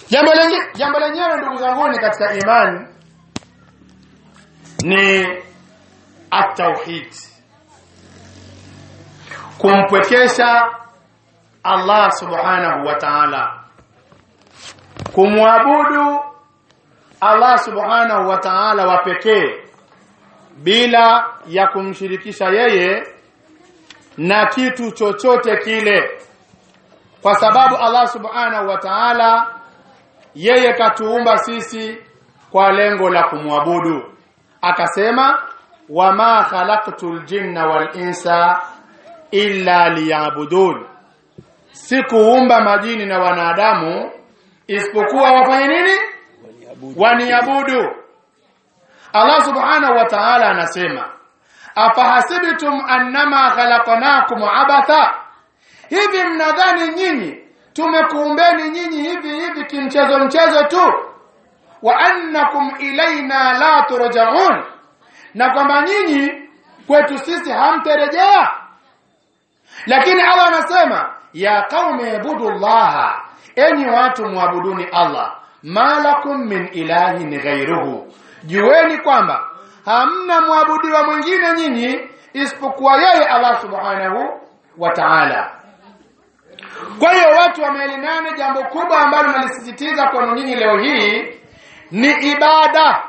jambo lengi jambo lenyewe ndugu zangu ni katika imani ni at-tauhid kumpwekesha Allah subhanahu wa ta'ala kumwabudu Allah subhanahu wa ta'ala wa pekee bila ya kumshirikisha yeye na kitu chochote kile kwa sababu Allah subhanahu wa ta'ala yeye katuumba sisi kwa lengo la kumwabudu akasema wama khalaqtul jinna wal insa illa liya'budun sikuumba majini na wanadamu isipokuwa wafanye nini waniabudu Allah subhanahu wa ta'ala anasema afahasibtum annama khalaqnakum abatha hivi mnadhani nyinyi tumekuumbeni nyinyi hivi hivi kimchezo mchezo tu wa annakum ilaina la turja'un na kwamba nyinyi kwetu sisi hamterejea lakini Allah anasema ya qaumi ibudullaha enyi watu muabuduni Allah malakum min ilahin ghairuhu jueni kwamba hamna mwabudiwa mwingine nyinyi isipokuwa yeye Allah subhanahu wa ta'ala kwa hiyo watu wameelimana jambo kubwa ambalo nalisisitiza kwenu nyinyi leo hii ni ibada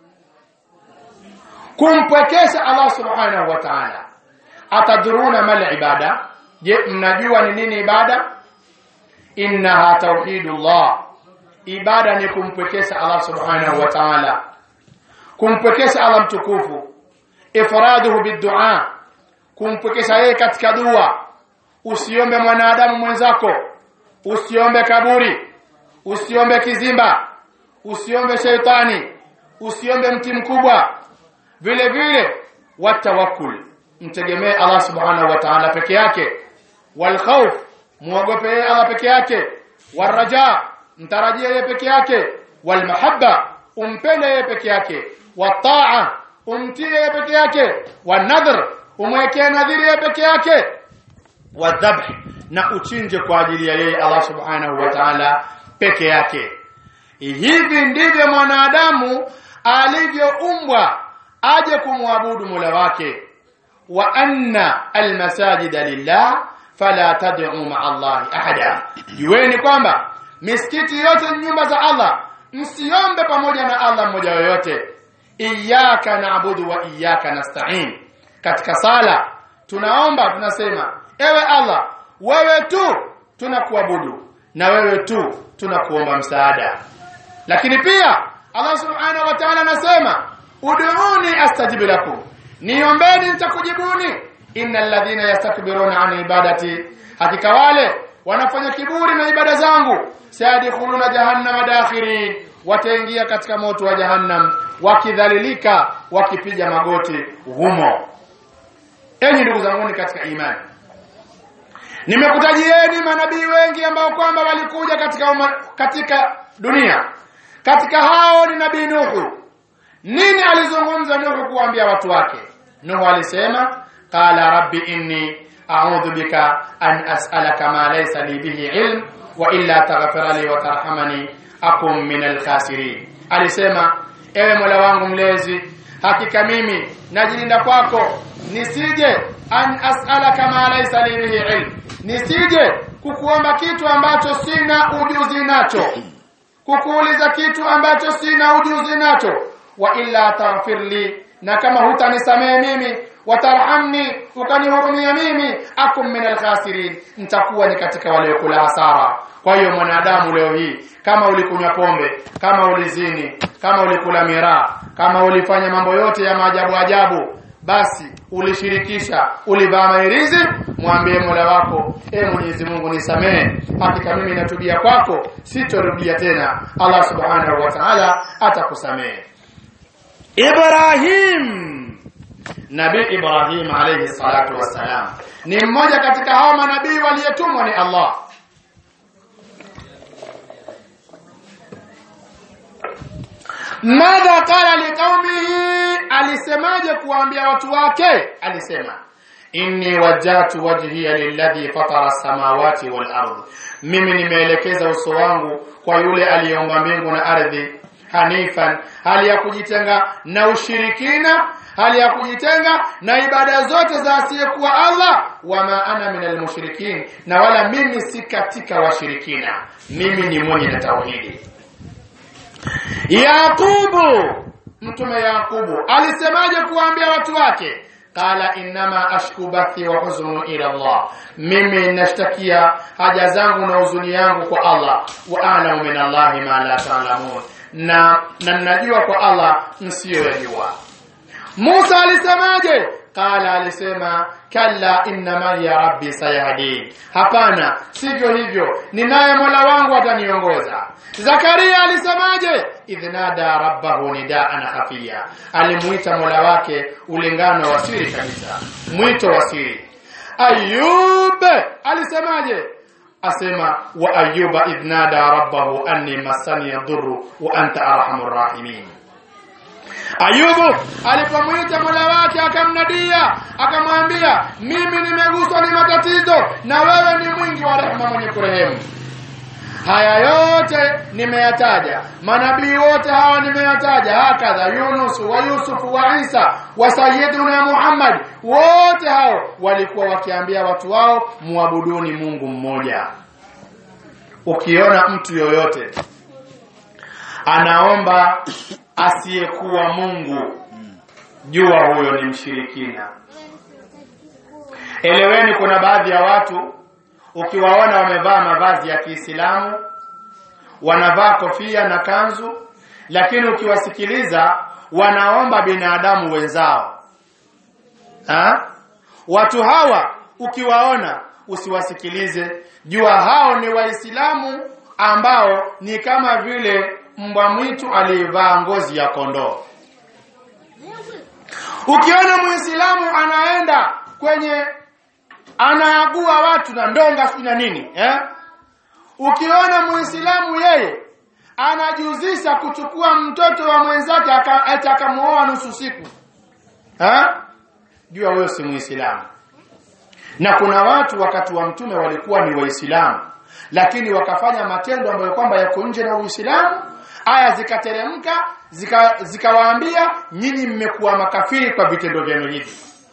kumpwekesha Allah subhanahu wa ta'ala atadruna mal ibada je mnajua ni nini ibada innaha tauhidullah ibada ni kumpwekesha Allah subhanahu wa ta'ala kumpwekesha Allah mtukufu ifraduhu bidua kumpwekesha yeye katika dua usiombe mwanadamu mwenzako usiombe kaburi usiombe kizimba usiombe sheitani usiombe mti mkubwa vile vile watawakkul mtegemee Allah subhanahu wa ta'ala peke yake wal khawf muogope yeye Allah peke yake waraja mtarajie yeye peke yake wal mahabba umpende yeye peke yake wataa umtie yeye peke yake wanadhr umwekee nadhiri yeye peke yake wadhabh na uchinje kwa ajili ya yeye Allah subhanahu wa ta'ala peke yake hivi ndivyo mwanadamu alivyoumbwa aje kumwabudu Mola wake wa anna almasajida lillah fala tad'u ma'a Allah ahada jueni kwamba misikiti yote ni nyumba za Allah msiombe pamoja na Allah mmoja yoyote iyyaka na'budu wa iyyaka nasta'in katika sala tunaomba tunasema ewe Allah wewe tu tunakuabudu na wewe tu tunakuomba msaada lakini pia Allah subhanahu wa ta'ala anasema ud'uni astajib lakum niombeni nitakujibuni innal ladhina yastakbiruna an ibadati hakika wale wanafanya kiburi na ibada zangu sayadkhuluna jahannama dakhirin wataingia katika moto wa jahannam wakidhalilika wakipiga magoti humo enyi ndugu zangu katika imani nimekutajieni manabii wengi ambao kwamba walikuja katika uma, katika dunia katika hao ni nabii Nuhu nini alizungumza Nuhu kuambia watu wake Nuhu alisema qala rabbi inni a'udhu bika an as'alaka ma laysa li bihi ilm wa illa taghfir li wa tarhamani akum min al-khasirin alisema ewe Mola wangu mlezi hakika mimi najilinda kwako nisije an as'alaka ma laysa li bihi ilm nisije kukuomba kitu ambacho sina ujuzi nacho kukuuliza kitu ambacho sina ujuzi nacho wa illa taghfirli na kama hutanisamehe mimi watarhamni ukanihurumia mimi akum min alkhasirin nitakuwa ni katika waliokula hasara kwa hiyo mwanadamu leo hii kama ulikunywa pombe kama ulizini kama ulikula miraa kama ulifanya mambo yote ya maajabu ajabu basi ulishirikisha ulivaa mairizi mwambie Mola wako e Mwenyezi Mungu nisamehe hakika mimi natubia kwako sitorudia tena Allah subhanahu wa ta'ala atakusamehe Ibrahim Nabii Ibrahim alayhi salatu wassalam ni mmoja katika hao manabii waliotumwa ni Allah Madha qala liqaumihi alisemaje kuambia watu wake alisema inni wajjahtu wajhiya lilladhi fatara samawati wal ardh mimi nimeelekeza uso wangu kwa yule aliyeumba mbingu na ardhi hanifan hali ya kujitenga na ushirikina hali ya kujitenga na ibada zote za asiyekuwa Allah wama ana minal mushrikin na wala mimi si katika washirikina mimi ni mwenye na tauhidi Yakubu mtume Yakubu alisemaje kuambia watu wake qala innama ashku bathi wa huznu ila Allah mimi nashtakia haja zangu na huzuni yangu kwa Allah wa a'lamu min Allah ma la ta'lamun na na najua kwa Allah msiyoyajua Musa alisemaje qala alisema kalla inna ya rabbi sayahdin hapana sivyo hivyo ninaye mola wangu ataniongoza Zakaria alisemaje idhnada rabbahu nidaan khafiya alimuita mola wake ulingano wa siri kabisa mwito wa siri Ayub alisemaje asema wa ayuba idhnada rabbahu anni masani yadhurru wa anta arhamur rahimin Ayubu alipomwita Mola wake akamnadia akamwambia mimi nimeguswa ni matatizo na wewe ni mwingi wa rehema mwenye kurehemu haya yote nimeyataja manabii wote hawa nimeyataja hakadha Yunus wa Yusuf wa Isa wa Sayyiduna Muhammad wote hao walikuwa wakiambia watu wao muabuduni Mungu mmoja ukiona mtu yoyote anaomba asiyekuwa Mungu jua huyo ni mshirikina eleweni kuna baadhi ya watu ukiwaona wamevaa mavazi ya Kiislamu wanavaa kofia na kanzu lakini ukiwasikiliza wanaomba binadamu wenzao ha? watu hawa ukiwaona usiwasikilize jua hao ni waislamu ambao ni kama vile mbwa mwitu aliyevaa ngozi ya kondoo ukiona muislamu anaenda kwenye anaagua watu na ndonga si na nini eh? ukiona muislamu yeye anajuzisha kuchukua mtoto wa mwenzake atakamuoa nusu siku eh? jua huyo si muislamu na kuna watu wakati wa mtume walikuwa ni waislamu lakini wakafanya matendo ambayo kwamba yako nje na uislamu aya zikateremka zikawaambia zika nyinyi mmekuwa makafiri kwa vitendo vyenu hivi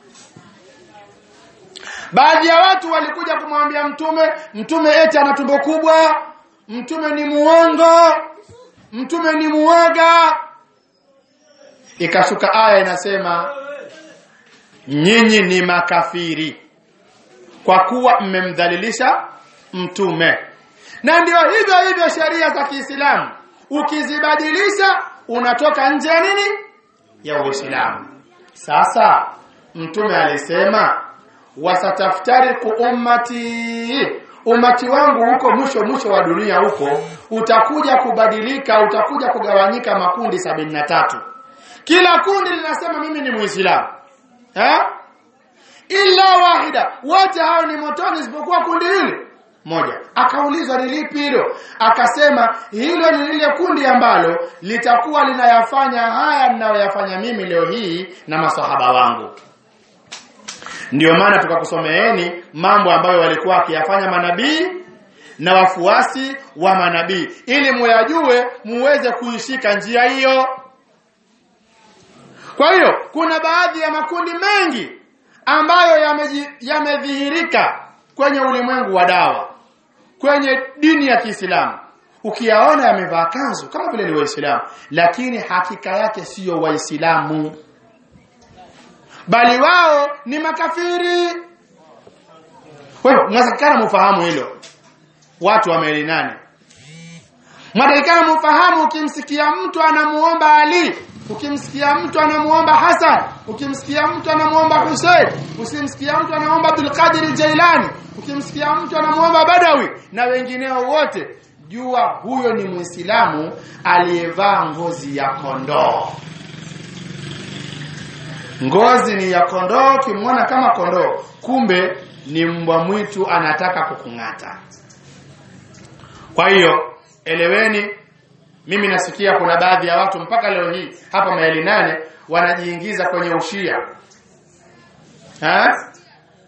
baadhi ya watu walikuja kumwambia mtume mtume eti ana tumbo kubwa mtume ni muongo mtume ni muoga ikashuka aya inasema nyinyi ni makafiri kwa kuwa mmemdhalilisha mtume na ndio hivyo hivyo sheria za Kiislamu ukizibadilisha unatoka nje ya nini ya Uislamu sasa mtume alisema wasataftariku ummati umati wangu huko mwisho mwisho wa dunia huko utakuja kubadilika utakuja kugawanyika makundi sabini na tatu kila kundi linasema mimi ni muislamu eh illa wahida wote hao ni motoni isipokuwa kundi hili moja akaulizwa ni lipi hilo akasema hilo ni lile kundi ambalo litakuwa linayafanya haya ninayoyafanya mimi leo hii na masahaba wangu ndiyo maana tukakusomeeni mambo ambayo walikuwa wakiyafanya manabii na wafuasi wa manabii ili muyajue muweze kuishika njia hiyo kwa hiyo kuna baadhi ya makundi mengi ambayo yamedhihirika yame kwenye ulimwengu wa dawa kwenye dini ya Kiislamu ukiyaona yamevaa kanzu kama vile ni waislamu lakini hakika yake siyo waislamu bali wao ni makafiri wewe mnatakikana mfahamu hilo watu wa maili nane mnatakikana mfahamu ukimsikia mtu anamuomba Ali ukimsikia mtu anamuomba Hassan ukimsikia mtu anamuomba Hussein usimsikia mtu anamuomba Abdul Qadir Jailani ukimsikia mtu anamuomba Badawi na wengineo wote jua huyo ni Muislamu aliyevaa ngozi ya kondoo ngozi ni ya kondoo kimwona kama kondoo kumbe ni mbwa mwitu anataka kukung'ata kwa hiyo eleweni mimi nasikia kuna baadhi ya watu mpaka leo hii hapa maili nane wanajiingiza kwenye ushia ha?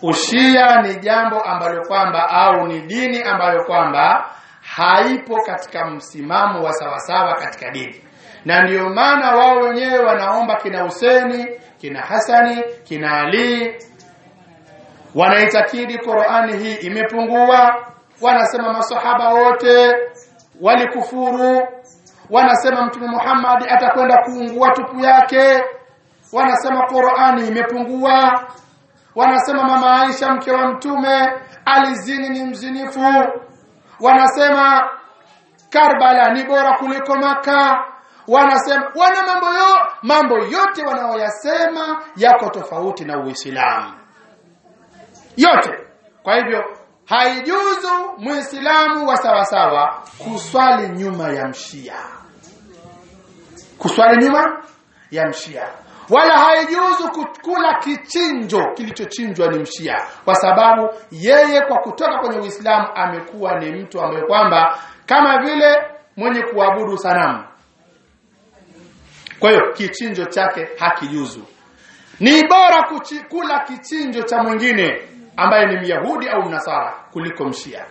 ushia ni jambo ambalo kwamba au ni dini ambayo kwamba haipo katika msimamo wa sawasawa katika dini na ndiyo maana wao wenyewe wanaomba kina Huseni kina Hasani kina Ali wanaitakidi Qur'ani hii imepungua wanasema masahaba wote walikufuru wanasema mtume Muhammad atakwenda kuungua tupu yake wanasema Qur'ani imepungua wanasema mama Aisha mke wa mtume alizini ni mzinifu wanasema Karbala ni bora kuliko maka wanasema wana mambo yo mambo yote wanaoyasema yako tofauti na Uislamu yote kwa hivyo haijuzu muislamu wa sawasawa kuswali nyuma ya mshia kuswali nyuma ya mshia wala haijuzu kukula kichinjo kilichochinjwa ni mshia kwa sababu yeye kwa kutoka kwenye Uislamu amekuwa ni mtu ambaye kwamba kama vile mwenye kuabudu sanamu kwa hiyo kichinjo chake hakijuzu ni bora kuchi, kula kichinjo cha mwingine ambaye ni myahudi au mnasara kuliko mshia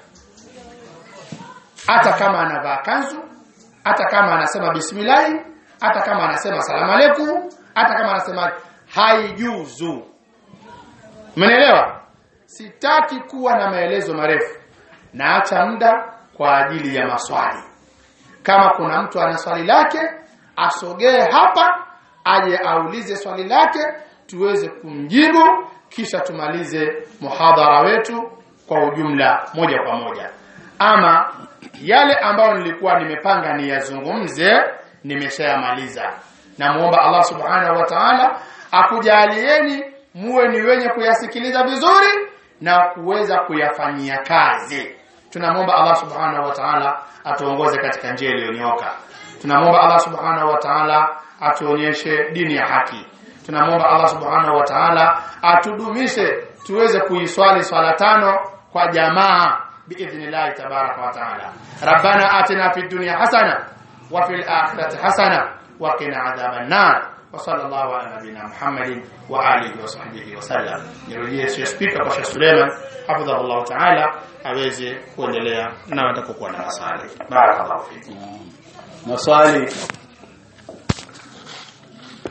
hata kama anavaa kanzu hata kama anasema bismillahi hata kama anasema salamu aleikum hata kama anasema haijuzu Mmenielewa? Sitaki kuwa na maelezo marefu. Naacha muda kwa ajili ya maswali. Kama kuna mtu ana swali lake, asogee hapa aje aulize swali lake tuweze kumjibu kisha tumalize muhadhara wetu kwa ujumla moja kwa moja. Ama yale ambayo nilikuwa nimepanga niyazungumze nimeshayamaliza. Namuomba Allah Subhanahu wa Ta'ala akujalieni muwe ni wenye kuyasikiliza vizuri na kuweza kuyafanyia kazi. Tunamwomba Allah Subhanahu wa Ta'ala atuongoze katika njia iliyonyoka. Tunamwomba Allah Subhanahu wa Ta'ala atuonyeshe dini ya haki. Tunamwomba Allah Subhanahu wa Ta'ala atudumishe tuweze kuiswali swala tano kwa jamaa biidhnillah tabaraka wa ta'ala. Rabbana atina fid dunya hasana wa fil akhirati hasana wa qina adhaban nar. وصلى الله على نبينا محمد وآله وصحبه وسلم nirudie sio speaker kwa Sheikh Suleiman hafidhahullah ta'ala aweze kuendelea na watakokuwa na maswali barakallahu fikum maswali